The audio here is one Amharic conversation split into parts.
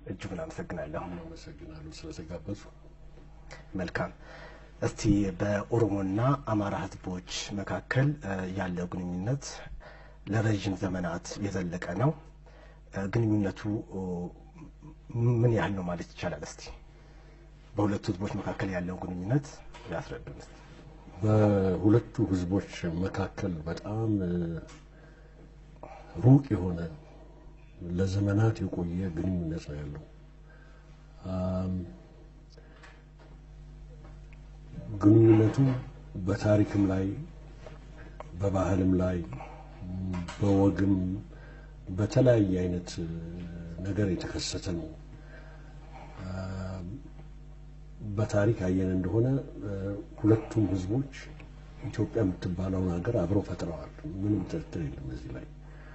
እጅጉን አመሰግናለሁ። አመሰግናለሁ ስለተጋበዙ። መልካም። እስቲ በኦሮሞና አማራ ህዝቦች መካከል እ፣ ያለው ግንኙነት ለረዥም ዘመናት የዘለቀ ነው። እ፣ ግንኙነቱ ኦ፣ ምን ያህል ነው ማለት ይቻላል? እስቲ በሁለቱ ህዝቦች መካከል ያለው ግንኙነት ያስረዱን እስቲ። በሁለቱ ህዝቦች መካከል በጣም እ፣ ሩቅ የሆነ ለዘመናት የቆየ ግንኙነት ነው ያለው። አም፣ ግንኙነቱ በታሪክም ላይ በባህልም ላይ ም፣ በወግም በተለያየ አይነት እ፣ ነገር የተከሰተ ነው። አም፣ በታሪክ አየን እንደሆነ እ፣ ሁለቱም ህዝቦች ኢትዮጵያ የምትባለውን ሀገር አብረው ፈጥረዋል። ምንም ጥርጥር የለም እዚህ ላይ።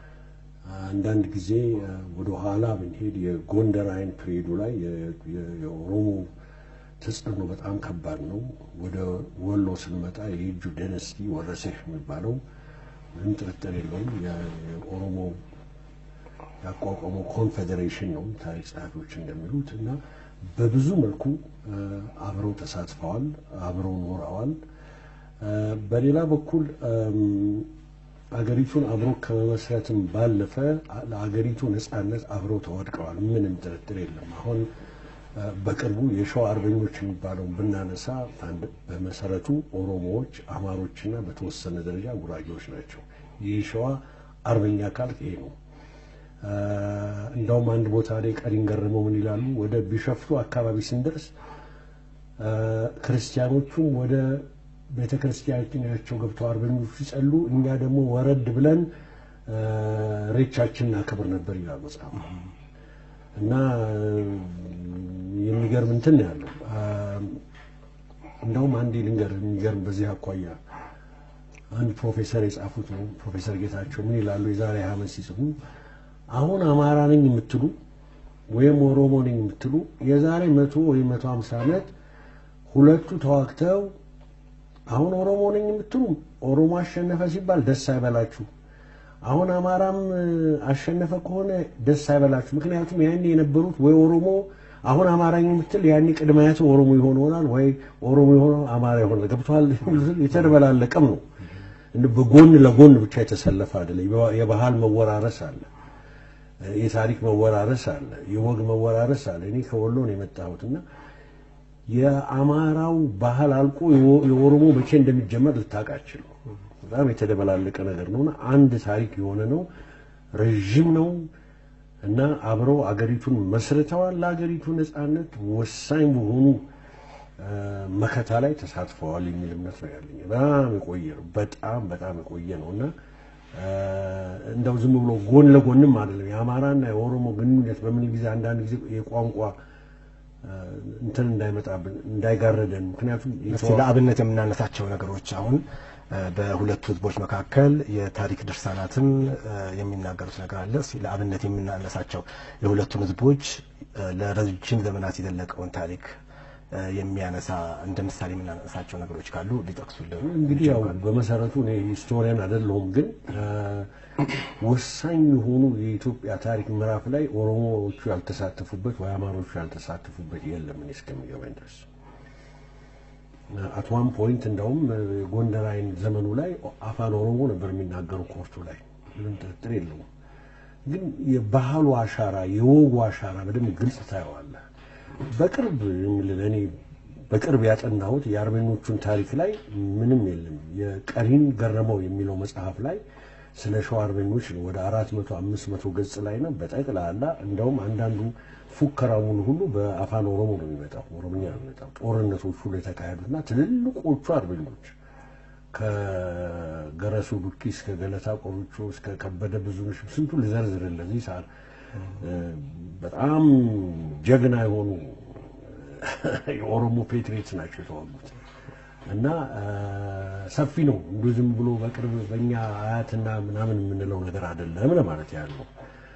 አንዳንድ ጊዜ እ፣ ወደ ኋላ ብንሄድ የጎንደር አይን ፕሬዱ ላይ የ- የ- የኦሮሞ ተጽዕኖ በጣም ከባድ ነው። ወደ ወሎ ስንመጣ የእጁ ደነስቲ ወረሰሽ የሚባለው ምንም ጥርጥር የለውም የ- የኦሮሞ ያቋቋመው ኮንፌዴሬሽን ነው ታሪክ ጸሐፊዎች እንደሚሉት እና በብዙ መልኩ እ፣ አብረው ተሳትፈዋል፣ አብረው ኖረዋል። እ፣ በሌላ በኩል እም፣ አገሪቱን አብሮ ከመመስረትም ባለፈ አ- ለአገሪቱ ነጻነት አብረው ተወድቀዋል። ምንም ጥርጥር የለም። አሁን እ፣ በቅርቡ የሸዋ አርበኞች የሚባለውን ብናነሳ አንድ- በመሰረቱ ኦሮሞዎች፣ አማሮችና በተወሰነ ደረጃ ጉራጌዎች ናቸው። የሸዋ አርበኛ ካልክ ይሄ ነው። እ፣ እንደውም አንድ ቦታ ላይ ቀሪን ገረመው ምን ይላሉ? ወደ ቢሸፍቱ አካባቢ ስንደርስ እ፣ ክርስቲያኖቹም ወደ ቤተ ክርስቲያናቸው ገብተው አርበኞቹ ሲጸሉ፣ እኛ ደግሞ ወረድ ብለን እ፣ ሬቻችን እናከብር ነበር ይላል መጽሐፉ። እና እ፣ የሚገርም እንትን ነው ያለው። እ፣ እንደውም አንዴ ልንገር የሚገርም በዚህ አኳያ አንድ ፕሮፌሰር የጻፉት ነው። ፕሮፌሰር ጌታቸው ምን ይላሉ? የዛሬ ዓመት ሲጽፉ አሁን አማራ ነኝ የምትሉ ወይም ኦሮሞ ነኝ የምትሉ የዛሬ መቶ ወይም መቶ ሀምሳ ዓመት ሁለቱ ተዋግተው አሁን ኦሮሞ ነኝ የምትሉ ኦሮሞ አሸነፈ ሲባል ደስ አይበላችሁ። አሁን አማራም እ፣ አሸነፈ ከሆነ ደስ አይበላችሁ። ምክንያቱም ያኔ የነበሩት ወይ ኦሮሞ አሁን አማራኝ የምትል ያኔ ቅድማያቱ ኦሮሞ ይሆን ይሆናል ወይ ኦሮሞ የሆነ አማራ ይሆናል። ገብቶሃል? የተደበላለቀም ነው። እንደ በጎን ለጎን ብቻ የተሰለፈ አይደለም። የባህል መወራረስ አለ፣ የታሪክ መወራረስ አለ፣ የወግ መወራረስ አለ። እኔ ከወሎ ነው የመጣሁት እና የአማራው ባህል አልቆ የኦ- የኦሮሞ መቼ እንደሚጀመር ልታውቅ አትችልም። በጣም የተደበላለቀ ነገር ነውና አንድ ታሪክ የሆነ ነው፣ ረዥም ነው እና አብረው አገሪቱን መስርተዋል። ለአገሪቱ ነጻነት ወሳኝ በሆኑ እ፣ መከታ ላይ ተሳትፈዋል የሚል እምነት ነው ያለኝ። በጣም የቆየ ነው፣ በጣም በጣም የቆየ ነው እና እ፣ እንደው ዝም ብሎ ጎን ለጎንም አይደለም። የአማራና የኦሮሞ ግንኙነት በምን ጊዜ አንዳንድ ጊዜ የቋንቋ እ፣ እንትን እንዳይመጣብን እንዳይጋረደን ምክንያቱም እስቲ ለአብነት የምናነሳቸው ነገሮች አሁን እ፣ በሁለቱ ህዝቦች መካከል የታሪክ ድርሳናትም እ፣ የሚናገሩት ነገር አለ። እስቲ ለአብነት የምናነሳቸው የሁለቱን ህዝቦች እ፣ ለረጅም ዘመናት የዘለቀውን ታሪክ እ፣ የሚያነሳ እንደ ምሳሌ የምናነሳቸው ነገሮች ካሉ ሊጠቅሱልን እንግዲህ ያው በመሰረቱ እኔ ሂስቶሪያን አይደለሁም፣ ግን እ፣ ወሳኝ የሆኑ የኢትዮጵያ ታሪክ ምዕራፍ ላይ ኦሮሞዎቹ ያልተሳተፉበት ወይ አማሮቹ ያልተሳተፉበት የለም እኔ እስከሚገባኝ ድረስ። አት ዋን ፖይንት እንደውም እ፣ ጎንደር አይን ዘመኑ ላይ አፋን ኦሮሞ ነበር የሚናገሩ ኮርቱ ላይ ምንም ጥርጥር የለውም። ግን የባህሉ አሻራ የወጉ አሻራ በደንብ ግልጽ ታየዋለህ። በቅርብ የምልህ እኔ በቅርብ ያጠናሁት የአርበኞቹን ታሪክ ላይ ምንም የለም። የቀሪን ገረመው የሚለው መጽሐፍ ላይ ስለ ሸዋ አርበኞች ነው። ወደ አራት መቶ አምስት መቶ ገጽ ላይ ነው በጠቅላላ። እንደውም አንዳንዱ ፉከራውን ሁሉ በአፋን ኦሮሞ ነው የሚመጣው፣ ኦሮምኛ ነው የሚመጣው። ጦርነቶች ሁሉ የተካሄዱና ትልልቆቹ አርበኞች ከገረሱ ዱኪ እስከ ገለታ ቆርቾ እስከ ከበደ ብዙነሽ ስንቱ ልዘርዝርልህ እዚህ ሰዓት በጣም ጀግና የሆኑ የኦሮሞ ፔትሪዮትስ ናቸው የተዋጉት እና ሰፊ ነው። እንዲሁ ዝም ብሎ በቅርብ በእኛ አያትና ምናምን የምንለው ነገር አይደለም ለማለት ያለው።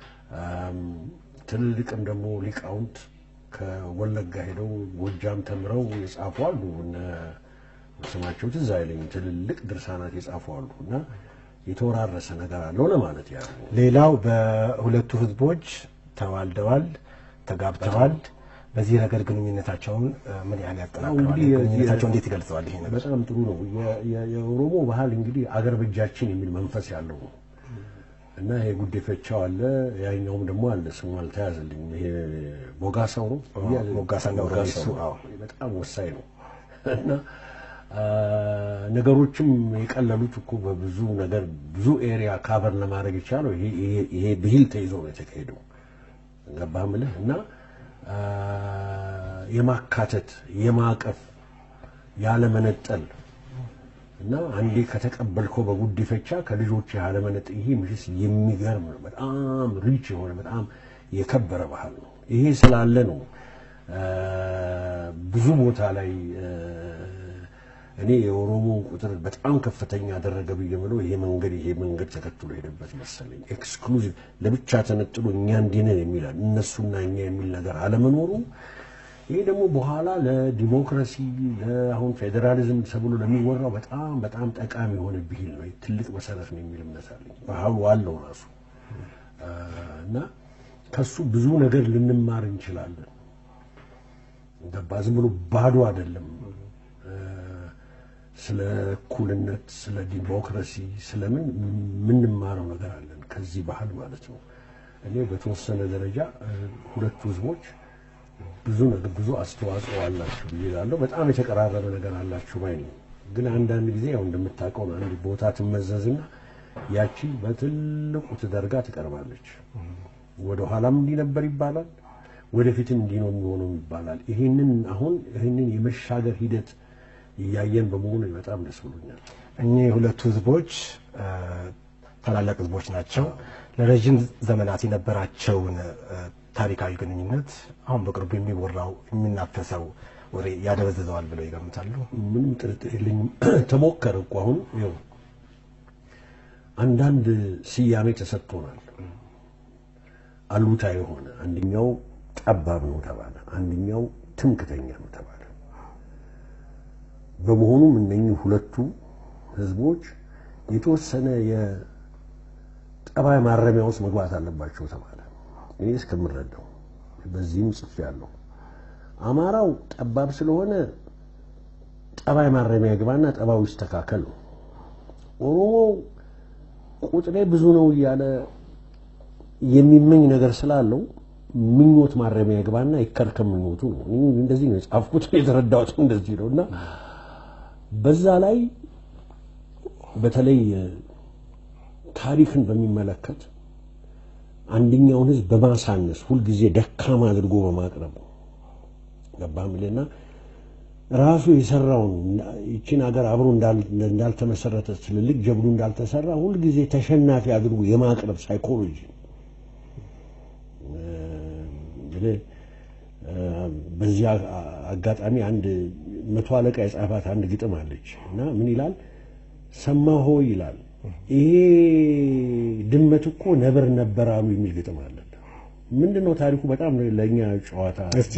ትልልቅም ደግሞ ሊቃውንት ከወለጋ ሄደው ጎጃም ተምረው የጻፉ አሉ። እነ ስማቸው ትዝ አይለኝም። ትልልቅ ድርሳናት የጻፉ አሉ እና የተወራረሰ ነገር አለው ለማለት ያለው። ሌላው በሁለቱ ህዝቦች ተዋልደዋል፣ ተጋብተዋል። በዚህ ረገድ ግንኙነታቸውን እ፣ ምን ያህል ያጠናክረዋል? እንግዲህ የዚህ- ግንኙነታቸው እንዴት ይገልጸዋል? ይሄ ነገር በጣም ጥሩ ነው። የ- የ- የኦሮሞ ባህል እንግዲህ አገር በእጃችን የሚል መንፈስ ያለው ነው እና ይሄ ጉዴፈቻው አለ፣ ያኛውም ደግሞ አለ። ስሙ አልተያዘልኝም። ይሄ ሞጋሳው ነው ሞጋሳና ኦሮሚሱ፣ አዎ። በጣም ወሳኝ ነው እና አ፣ ነገሮችም የቀለሉት እኮ በብዙ ነገር ብዙ ኤሪያ ካቨር ለማድረግ የቻለው ይሄ- ይሄ- ይሄ ብሂል ተይዞ ነው የተካሄደው። ገባህ የምልህ እና አ፣ የማካተት የማቀፍ ያለመነጠል እና አንዴ ከተቀበልከው በጉዲፈቻ ከልጆች ያለመነጠል ይሄ ምሽስ የሚገርም ነው። በጣም ሪች የሆነ በጣም የከበረ ባህል ነው። ይሄ ስላለ ነው አ፣ ብዙ ቦታ ላይ አ፣ እኔ የኦሮሞ ቁጥር በጣም ከፍተኛ ያደረገ ብዬ የምለው ይሄ መንገድ ይሄ መንገድ ተከትሎ ሄደበት መሰለኝ። ኤክስክሉዚቭ ለብቻ ተነጥሎ እኛ እንዲህ ነን የሚል እነሱና እኛ የሚል ነገር አለመኖሩ ይሄ ደግሞ በኋላ ለዲሞክራሲ ለአሁን ፌዴራሊዝም ተብሎ ለሚወራው በጣም በጣም ጠቃሚ የሆነ ብሂል ነው። ትልቅ መሰረት ነው የሚል እምነት አለኝ። ባህሉ አለው ራሱ አ፣ እና ከሱ ብዙ ነገር ልንማር እንችላለን። ገባ ዝም ብሎ ባዶ አይደለም። አ፣ ስለ እኩልነት፣ ስለ ዲሞክራሲ፣ ስለምን የምንማረው ነገር አለን ከዚህ ባህል ማለት ነው። እኔ በተወሰነ ደረጃ አ፣ ሁለቱ ህዝቦች ብዙ ነገር ብዙ አስተዋጽኦ አላችሁ ብዬ እላለሁ። በጣም የተቀራረበ ነገር አላችሁ ባይ ነኝ። ግን አንዳንድ ጊዜ ያው እንደምታውቀው ነው አንድ ቦታ ትመዘዝና ያቺ በትልቁ ትደርጋ ትቀርባለች። ወደ ኋላም እንዲህ ነበር ይባላል፣ ወደፊትም እንዲህ ነው የሚሆነው ይባላል። ይህንን አሁን ይህንን የመሻገር ሂደት እያየን በመሆኑ በጣም ደስ ብሎኛል። እኚህ ሁለቱ ህዝቦች እ፣ ታላላቅ ህዝቦች ናቸው። ለረዥም ዘመናት የነበራቸውን እ፣ ታሪካዊ ግንኙነት አሁን በቅርቡ የሚወራው የሚናፈሰው ወሬ ያደበዝዘዋል ብለው ይገምታሉ? ምንም ጥርጥር የለኝም። ተሞከረ እኮ አሁን ይኸው አንዳንድ ስያሜ ተሰጥቶናል። አሉታ የሆነ አንደኛው ጠባብ ነው ተባለ፣ አንደኛው ትምክተኛ ነው ተባለ። በመሆኑም እነኚህ ሁለቱ ህዝቦች የተወሰነ የጠባይ ማረሚያ ውስጥ መግባት አለባቸው ተባለ። እኔ እስከምረዳው በዚህም ጽፌያለሁ። አማራው ጠባብ ስለሆነ ጠባይ ማረሚያ ግባና ጠባው ይስተካከል ነው። ኦሮሞው ቁጥሬ ብዙ ነው እያለ የሚመኝ ነገር ስላለው ምኞት ማረሚያ ግባና ይከርከም ምኞቱ ነው። እኔ እንደዚህ ነው የጻፍኩት፣ የተረዳሁት እንደዚህ ነው እና በዛ ላይ በተለይ ታሪክን በሚመለከት አንደኛውን ህዝብ በማሳነስ ሁልጊዜ ደካማ አድርጎ በማቅረብ ገባ ምልና ራሱ የሰራውን ይችን ሀገር አብሮ እንዳልተመሰረተ ትልልቅ ጀብዱ እንዳልተሰራ ሁልጊዜ ተሸናፊ አድርጎ የማቅረብ ሳይኮሎጂ በዚህ አጋጣሚ አንድ መቶ አለቃ የጻፋት አንድ ግጥም አለች እና ምን ይላል? ሰማሆ ይላል ይሄ ድመት እኮ ነብር ነበር አሉ የሚል ግጥም አለ። ምንድን ነው ታሪኩ? በጣም ለእኛ ጨዋታ እስቲ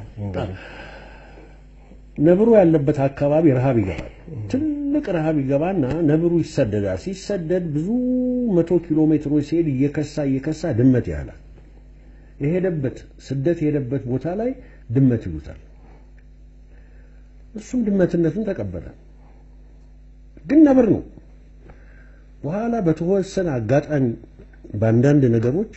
ነብሩ ያለበት አካባቢ ረሃብ ይገባል። ትልቅ ረሃብ ይገባና ነብሩ ይሰደዳል። ሲሰደድ ብዙ መቶ ኪሎ ሜትሮች ሲሄድ እየከሳ እየከሳ ድመት ያህላል። የሄደበት ስደት የሄደበት ቦታ ላይ ድመት ይሉታል። እሱም ድመትነቱን ተቀበለ። ግን ነብር ነው። በኋላ በተወሰነ አጋጣሚ በአንዳንድ ነገሮች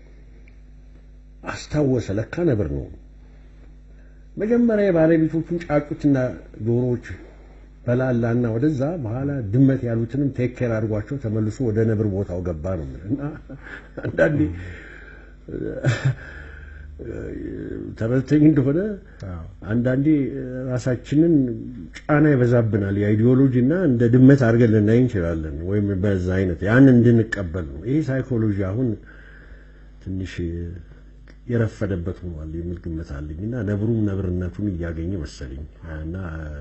አስታወሰ፣ ለካ ነብር ነው። መጀመሪያ የባለቤቶቹን ጫጩትና ዶሮዎች በላላና ወደዛ በኋላ ድመት ያሉትንም ቴክ ኬር አድርጓቸው ተመልሶ ወደ ነብር ቦታው ገባ ነው እና አንዳንዴ ተረድተኝ እንደሆነ አንዳንዴ ራሳችንን ጫና ይበዛብናል። የአይዲዮሎጂ እና እንደ ድመት አድርገን ልናይ እንችላለን፣ ወይም በዛ አይነት ያን እንድንቀበል ነው። ይሄ ሳይኮሎጂ አሁን ትንሽ የረፈደበት ሆኗል የሚል ግምት አለኝ እና ነብሩም ነብርነቱን እያገኘ መሰለኝ እና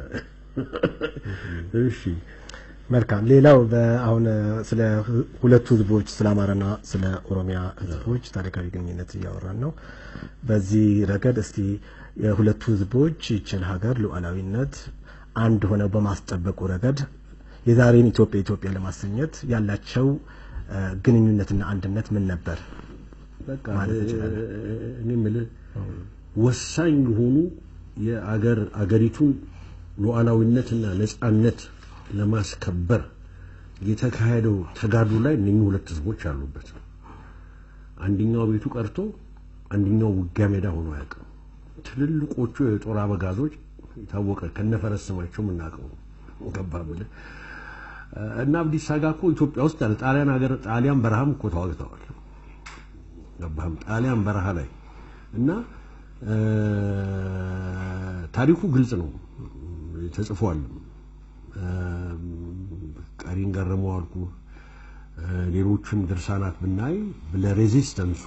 እሺ መልካም። ሌላው አሁን ስለ ሁለቱ ህዝቦች ስለ አማራና ስለ ኦሮሚያ ህዝቦች ታሪካዊ ግንኙነት እያወራን ነው። በዚህ ረገድ እስቲ የሁለቱ ህዝቦች ይችን ሀገር ሉዓላዊነት አንድ ሆነው በማስጠበቁ ረገድ የዛሬን ኢትዮጵያ ኢትዮጵያ ለማሰኘት ያላቸው ግንኙነትና አንድነት ምን ነበር? በቃ እኔ የምልህ ወሳኝ የሆኑ የአገር አገሪቱን ሉዓላዊነትና ነጻነት ለማስከበር የተካሄደው ተጋድሎ ላይ እነኚህ ሁለት ህዝቦች አሉበት። አንደኛው ቤቱ ቀርቶ አንደኛው ውጊያ ሜዳ ሆኖ አያውቅም። ትልልቆቹ የጦር አበጋዞች የታወቀ ከነፈረስ ስማቸው የምናውቀው ገባ ብለህ እና አብዲሳ አጋ እኮ ኢትዮጵያ ውስጥ ያለ ጣሊያን ሀገር ጣሊያን በረሃም እኮ ተዋግተዋል። ገባህም ጣሊያን በረሃ ላይ እና ታሪኩ ግልጽ ነው ተጽፏል። ቀሪን ገረመው አልኩ ሌሎችን ድርሳናት ብናይ ለሬዚስተንሱ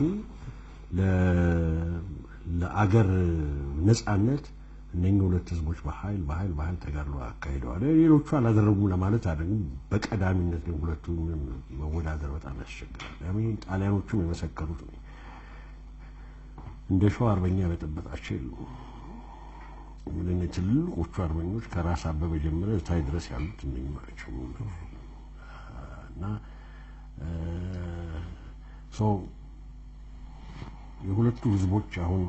ለአገር ነጻነት እነኚህ ሁለት ህዝቦች በኃይል በኃይል በኃይል ተጋድሎ አካሂደዋል። ሌሎቹ አላደረጉም ለማለት አይደለም። በቀዳሚነት ግን ሁለቱ መወዳደር በጣም ያስቸግራል። ለምን ጣሊያኖቹም የመሰከሩት ነው። እንደ ሸዋ አርበኛ በጠበጣቸው የሉ ምን ትልልቆቹ አርበኞች ከራስ አበበ ጀምረ እታይ ድረስ ያሉት እነኚህ ናቸው እና የሁለቱ ህዝቦች አሁን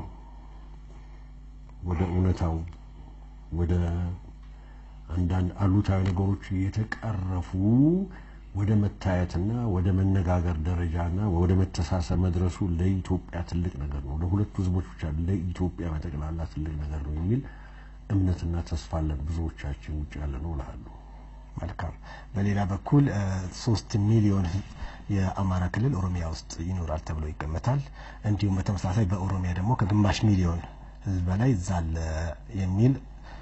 ወደ እውነታው ወደ አንዳንድ አሉታዊ ነገሮች እየተቀረፉ ወደ መታየትና ወደ መነጋገር ደረጃና ወደ መተሳሰብ መድረሱ ለኢትዮጵያ ትልቅ ነገር ነው። ለሁለቱ ህዝቦች ብቻ ለኢትዮጵያ በጠቅላላ ትልቅ ነገር ነው የሚል እምነትና ተስፋ አለን ብዙዎቻችን ውጭ ያለ ነው እልሃለሁ። መልካም። በሌላ በኩል ሶስት ሚሊዮን የአማራ ክልል ኦሮሚያ ውስጥ ይኖራል ተብሎ ይገመታል። እንዲሁም በተመሳሳይ በኦሮሚያ ደግሞ ከግማሽ ሚሊዮን ህዝብ በላይ እዛ አለ የሚል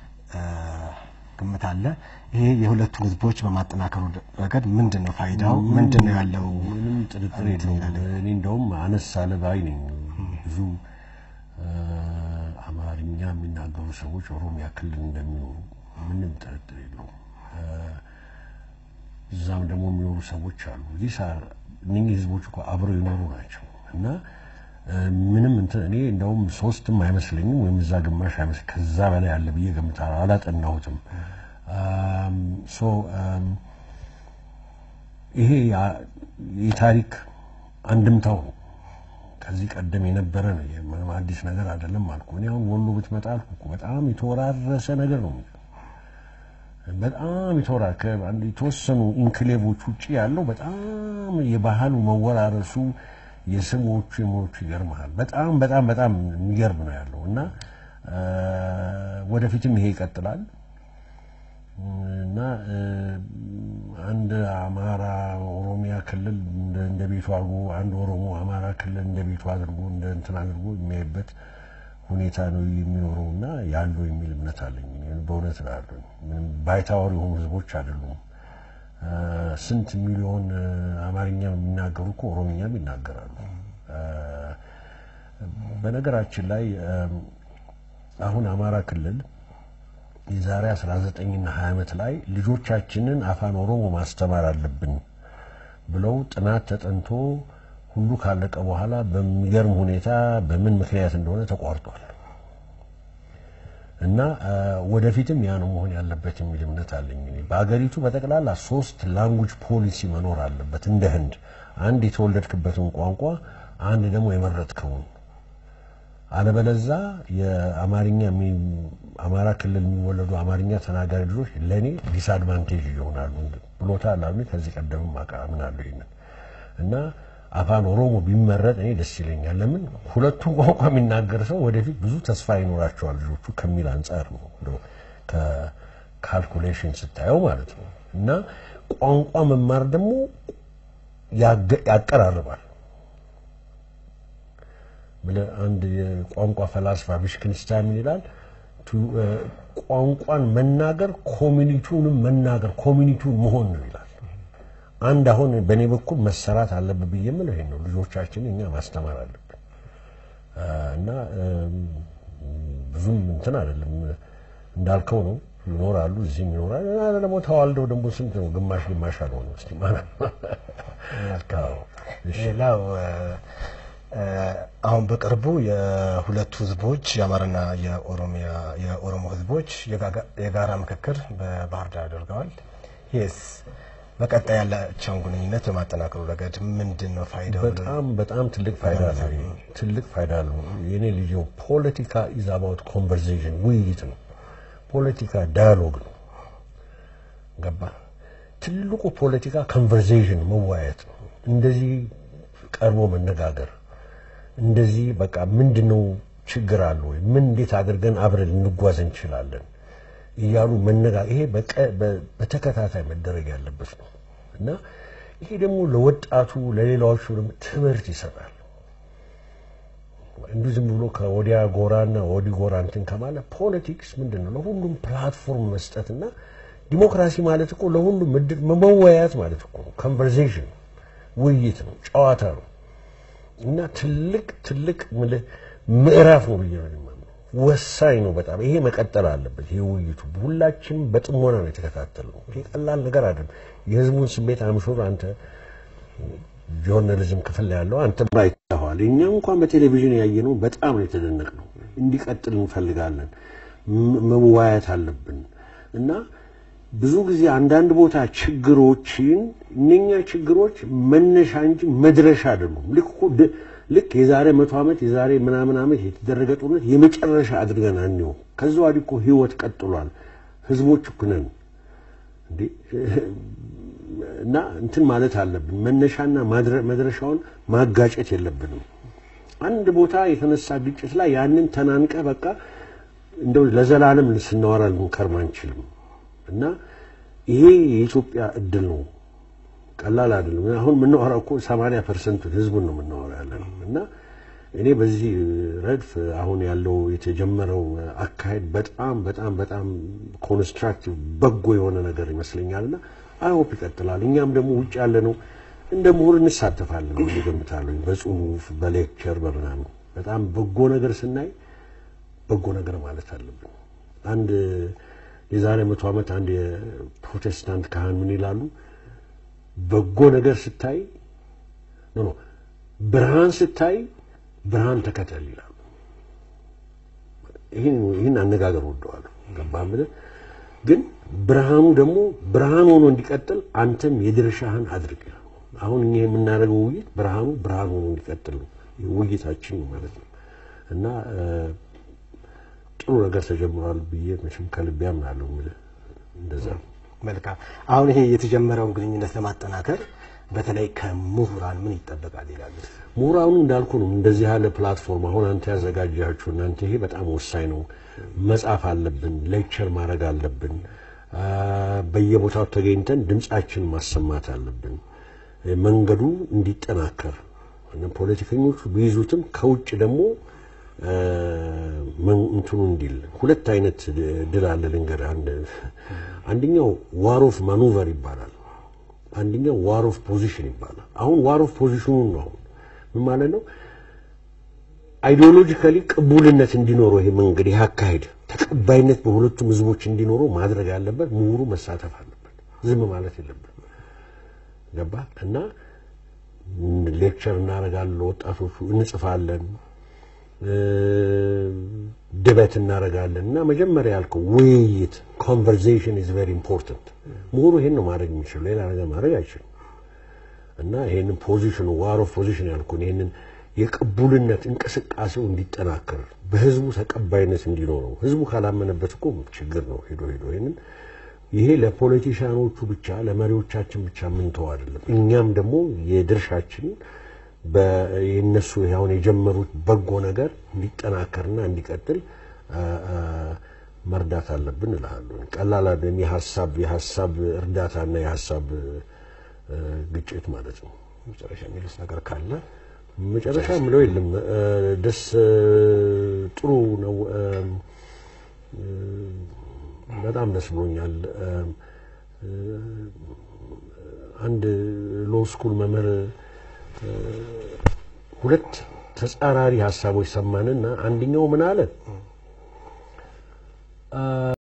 ግምት አለ። ይሄ የሁለቱን ህዝቦች በማጠናከሩ ረገድ ምንድን ነው ፋይዳው? ምንድን ነው ያለው? ምንም ጥርጥር የለውም። እኔ እንደውም አነስ አለ ባይ ነኝ። ብዙ አማርኛ የሚናገሩ ሰዎች ኦሮሚያ ክልል እንደሚኖሩ ምንም ጥርጥር የለውም። እዛም ደግሞ የሚኖሩ ሰዎች አሉ። እዚህ እነኚህ ህዝቦች እኮ አብረው የኖሩ ናቸው እና ምንም እንትን እኔ እንደውም ሶስትም አይመስለኝም ወይም እዛ ግማሽ አይመስል ከዛ በላይ አለ ብዬ ገምታለሁ። አላጠናሁትም። ሶ ይሄ የታሪክ አንድምታው ነው። ከዚህ ቀደም የነበረ ነው። ምንም አዲስ ነገር አይደለም አልኩ። እኔ አሁን ወሎ ብትመጣ አልኩ እኮ በጣም የተወራረሰ ነገር ነው። በጣም የተወራ የተወሰኑ ኢንክሌቮች ውጭ ያለው በጣም የባህሉ መወራረሱ የስሞቹ የሞቹ ይገርመሃል። በጣም በጣም በጣም የሚገርም ነው ያለው እና ወደፊትም ይሄ ይቀጥላል እና አንድ አማራ ኦሮሚያ ክልል እንደ ቤቱ አድርጎ አንድ ኦሮሞ አማራ ክልል እንደ ቤቱ አድርጎ እንደ እንትን አድርጎ የሚያይበት ሁኔታ ነው የሚኖረው እና ያለው የሚል እምነት አለኝ። በእውነት ላለ ምንም ባይታወር የሆኑ ህዝቦች አይደሉም። ስንት ሚሊዮን አማርኛ የሚናገሩ እኮ ኦሮምኛም ይናገራሉ። በነገራችን ላይ አሁን አማራ ክልል የዛሬ 19ና 20 ዓመት ላይ ልጆቻችንን አፋን ኦሮሞ ማስተማር አለብን ብለው ጥናት ተጠንቶ ሁሉ ካለቀ በኋላ በሚገርም ሁኔታ በምን ምክንያት እንደሆነ ተቋርጧል። እና ወደፊትም ያ ነው መሆን ያለበት የሚል እምነት አለኝ። በአገሪቱ በጠቅላላ ሶስት ላንጉጅ ፖሊሲ መኖር አለበት እንደ ህንድ፣ አንድ የተወለድክበትን ቋንቋ፣ አንድ ደግሞ የመረጥከውን። አለበለዛ የአማርኛ አማራ ክልል የሚወለዱ አማርኛ ተናጋሪ ልጆች ለእኔ ዲስአድቫንቴጅ ይሆናሉ ብሎታል አሉ። ከዚህ ቀደምም አምናለሁ ይሄንን እና አፋን ኦሮሞ ቢመረጥ እኔ ደስ ይለኛል። ለምን ሁለቱም ቋንቋ የሚናገር ሰው ወደፊት ብዙ ተስፋ ይኖራቸዋል ልጆቹ ከሚል አንጻር ነው እንደው ከካልኩሌሽን ስታየው ማለት ነው። እና ቋንቋ መማር ደግሞ ያቀራርባል። አንድ የቋንቋ ፈላስፋ ቪሽክንስታይን ምን ይላል? ቋንቋን መናገር ኮሚኒቲውንም መናገር ኮሚኒቲውን መሆን ነው ይላል። አንድ አሁን በእኔ በኩል መሰራት አለብን ብዬ የምለው ይሄን ነው። ልጆቻችን እኛ ማስተማር አለብን እና ብዙም እንትን አይደለም እንዳልከው ነው። ይኖራሉ፣ እዚህም ይኖራል። ደግሞ ተዋልደው ደግሞ ስንት ነው? ግማሽ ግማሽ አልሆነ እስቲ ማለት ሌላው አሁን በቅርቡ የሁለቱ ህዝቦች የአማራና የኦሮሚያ የኦሮሞ ህዝቦች የጋራ ምክክር በባህር ዳር አድርገዋል። ይህስ በቀጣይ ያላቸውን ግንኙነት በማጠናከሩ ረገድ ምንድን ነው ፋይዳው? በጣም በጣም ትልቅ ፋይዳ አለው። ትልቅ ፋይዳ አለው። የኔ ልጅ ፖለቲካ ኢዝ አባውት ኮንቨርሴሽን ውይይት ነው። ፖለቲካ ዳያሎግ ነው። ገባ? ትልቁ ፖለቲካ ኮንቨርሴሽን መወያየት ነው። እንደዚህ ቀርቦ መነጋገር፣ እንደዚህ በቃ ምንድን ነው ችግር አለ ወይ? ምን እንዴት አድርገን አብረን ልንጓዝ እንችላለን እያሉ መነጋገር፣ ይሄ በተከታታይ መደረግ ያለበት ነው እና ይሄ ደግሞ ለወጣቱ ለሌላዎቹ ደግሞ ትምህርት ይሰጣል። እንዲሁ ዝም ብሎ ከወዲያ ጎራና ወዲህ ጎራ እንትን ከማለት ፖለቲክስ ምንድን ነው ለሁሉም ፕላትፎርም መስጠትና ዲሞክራሲ ማለት እኮ ለሁሉም ምድር መወያየት ማለት እኮ ነው። ኮንቨርሴሽን ውይይት ነው፣ ጨዋታ ነው እና ትልቅ ትልቅ ምዕራፍ ነው ብዬ ነው የማምነው። ወሳኝ ነው በጣም ይሄ መቀጠል አለበት። ይሄ ውይይቱ ሁላችንም በጥሞና ነው የተከታተልነው። ይሄ ቀላል ነገር አይደለም። የህዝቡን ስሜት አምሾር አንተ ጆርናሊዝም ክፍል ላይ ያለው አንተ አይተኸዋል። እኛ እንኳን በቴሌቪዥን ያየነው በጣም ነው የተደነቅነው። እንዲቀጥል እንፈልጋለን። መወያየት አለብን እና ብዙ ጊዜ አንዳንድ ቦታ ችግሮችን እነኛ ችግሮች መነሻ እንጂ መድረሻ አይደሉም። ልክ እኮ ልክ የዛሬ መቶ ዓመት የዛሬ ምናምን ዓመት የተደረገ ጦርነት የመጨረሻ አድርገን አንየው። ከዛ ወዲህ እኮ ህይወት ቀጥሏል። ህዝቦች እኮ ነን እንዴ እና እንትን ማለት አለብን። መነሻና መድረሻውን ማጋጨት የለብንም። አንድ ቦታ የተነሳ ግጭት ላይ ያንን ተናንቀ በቃ እንደው ለዘላለም ስናወራ ልንከርም አንችልም። እና ይሄ የኢትዮጵያ እድል ነው። ቀላል አይደለም። አሁን የምናወራው እኮ 80 ፐርሰንቱን ህዝቡን ነው የምናወራው ያለ ነው እና እኔ በዚህ ረድፍ አሁን ያለው የተጀመረው አካሄድ በጣም በጣም በጣም ኮንስትራክቲቭ በጎ የሆነ ነገር ይመስለኛልና አይሆፕ ይቀጥላል። እኛም ደግሞ ውጭ ያለ ነው እንደ ምሁር እንሳተፋለን ብዬ እገምታለሁ። በጽሁፍ በሌክቸር በምናምን በጣም በጎ ነገር ስናይ በጎ ነገር ማለት አለብን። አንድ የዛሬ መቶ ዓመት አንድ የፕሮቴስታንት ካህን ምን ይላሉ? በጎ ነገር ስታይ ኖ ኖ ብርሃን ስታይ ብርሃን ተከተል ይላሉ። ይህን ይህን አነጋገር ወደዋለሁ። ገባህ ብለህ ግን ብርሃኑ ደግሞ ብርሃን ሆኖ እንዲቀጥል አንተም የድርሻህን አድርግ ይላሉ። አሁን እኛ የምናደርገው ውይይት ብርሃኑ ብርሃን ሆኖ እንዲቀጥል ነው ውይይታችን ማለት ነው እና ጥሩ ነገር ተጀምሯል ብዬ መቼም ከልቤ አምናለሁ። የምልህ እንደዛ ነው። መልካም። አሁን ይሄ የተጀመረውን ግንኙነት ለማጠናከር በተለይ ከምሁራን ምን ይጠበቃል ይላሉ? ምሁራኑ እንዳልኩ ነው። እንደዚህ ያለ ፕላትፎርም አሁን አንተ ያዘጋጃችሁ እናንተ ይሄ በጣም ወሳኝ ነው። መጻፍ አለብን፣ ሌክቸር ማድረግ አለብን። በየቦታው ተገኝተን ድምጻችን ማሰማት አለብን። መንገዱ እንዲጠናከር ፖለቲከኞቹ ቢይዙትም ከውጭ ደግሞ እንትኑ እንዲል ሁለት አይነት ድል አለ ልንገርህ። አንደኛው ዋር ኦፍ ማኑቨር ይባላል። አንደኛው ዋር ኦፍ ፖዚሽን ይባላል። አሁን ዋር ኦፍ ፖዚሽኑን ነው። አሁን ምን ማለት ነው? አይዲዮሎጂካሊ ቅቡልነት እንዲኖረው ይሄ መንገድ ይሄ አካሄድ ተቀባይነት በሁለቱም ህዝቦች እንዲኖረው ማድረግ ያለበት ምሁሩ መሳተፍ አለበት። ዝም ማለት የለበት። ገባ እና ሌክቸር እናደርጋለን፣ ወጣቶቹ እንጽፋለን ድበት እናደርጋለን እና መጀመሪያ ያልከው ውይይት ኮንቨርሴሽን ኢዝ ቬሪ ኢምፖርታንት። ምሁሩ ይሄን ነው ማድረግ የሚችለው፣ ሌላ ነገር ማድረግ አይችልም። እና ይሄንን ፖዚሽኑ ዋር ኦፍ ፖዚሽን ያልኩን ይሄንን የቅቡልነት እንቅስቃሴው እንዲጠናከር በህዝቡ ተቀባይነት እንዲኖረው ህዝቡ ካላመነበት እኮ ችግር ነው። ሄዶ ሄዶ ይሄንን ይሄ ለፖለቲሻኖቹ ብቻ ለመሪዎቻችን ብቻ የምንተው አይደለም። እኛም ደግሞ የድርሻችን የእነሱ አሁን የጀመሩት በጎ ነገር እንዲጠናከርና እንዲቀጥል መርዳት አለብን እልሃለሁ። ቀላል አይደለም። የሀሳብ የሀሳብ እርዳታና የሀሳብ ግጭት ማለት ነው። መጨረሻ የሚሉት ነገር ካለ መጨረሻ ምለው የለም። ደስ ጥሩ ነው። በጣም ደስ ብሎኛል። አንድ ሎ ስኩል መምህር ሁለት ተጻራሪ ሀሳቦች ሰማንና አንደኛው ምን አለ